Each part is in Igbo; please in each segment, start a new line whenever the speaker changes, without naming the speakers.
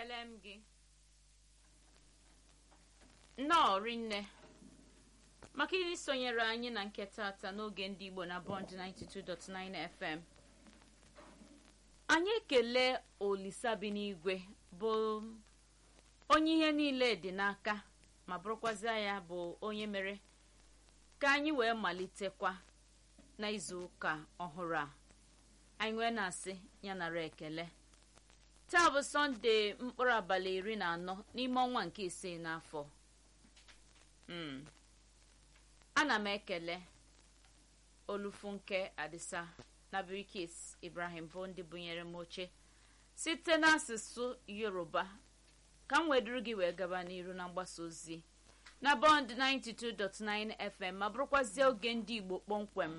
ekele m gị nnọọ rinne maka isonyere anyị na nke tata n'oge ndị igbo na bond 92.9 fm anyị ekele olisa bi n'igwe bụ onye ihe niile dị n'aka ma bụrụkwazịa ya bụ onye mere ka anyị wee malitekwa n'izu ụka ọhụrụ a anyị wee na-asị ya nara ekele taa bụ sọnde mkpụrụ abalị iri na anọ n'ime ọnwa nke isii n'afọ ana m ekele olufunke adisa na birikis ibrahim bụ ndị bunyere m oche site n'asụsụ yoruba ka m weduru gị wee gaba n'iru na mgbasa ozi na bọnd 92.9 fm ma bụrụkwazie oge ndị igbo kpọmkwem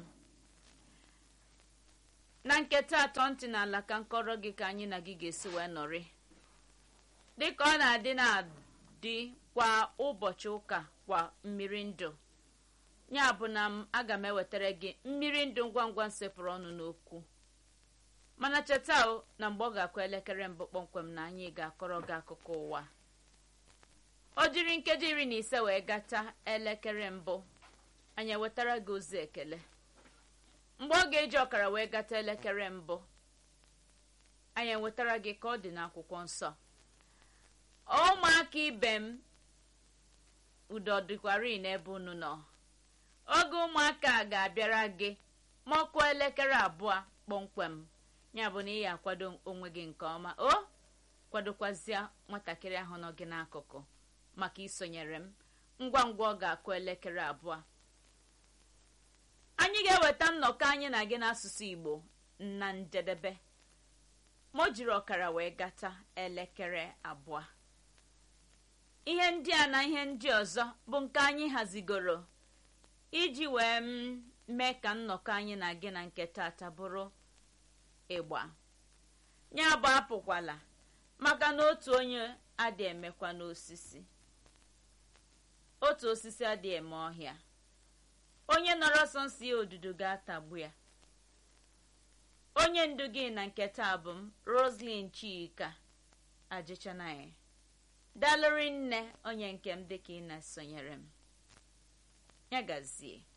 na nketa atọ ntị n'ala ka nkọrọ gị ka anyị na gị ga-esi wee nọrị dịka ọ na-adị na-adị kwa ụbọchị ụka kwa mmiri ndụ ya bụ na m aga m ewetara gị mmiri ndụ ngwa ngwa nsepụrụ ọnụ n'okwu mana cheta o na mgbe ọ ga-akụ elekere mbụ kpọmkwem na anyị ga-akọrọ gị akụkọ ụwa o jiri nkeji iri na ise wee gata elekere mbụ anyị ewetara gị ozi ekele mgbe ọ ga-eji ọkara wee gata elekere mbụ anyị enwetara gị ka ọ dị n'akwụkwọ nsọ ụmụaka ibe m udo dịkwari n'ebe unu nọ oge ụmụaka a ga-abịara gị ma ọkụ elekere abụọ kpọmkwem ya bụ na ị ya akwado onwe gị nke ọma o kwadokwazịa nwatakịrị ahụ nọ gị n'akụkụ maka isonyere m ngwa ngwa ọ ga-akụ elekere abụọ anyị ga-eweta nnọkọ anyị na gị n'asụsụ igbo na njedebe ma o jiri ọkara wee gata elekere abụọ ihe ndị a na ihe ndị ọzọ bụ nke anyị hazigoro iji wee mee ka nnọkọ anyị na gị na nke tata bụrụ ịgba ya bụ apụkwala maka na otu onye adị emekwa n'osisi otu osisi adị eme ọhịa onye nọrọ ọsọ nsọ ya odudu ga-atagbu ya onye ndu gị na nke taa bụ m roslyn chika ajịchanaghị dalụrị nne onye nke m dịka ị na-esonyere m ya gazie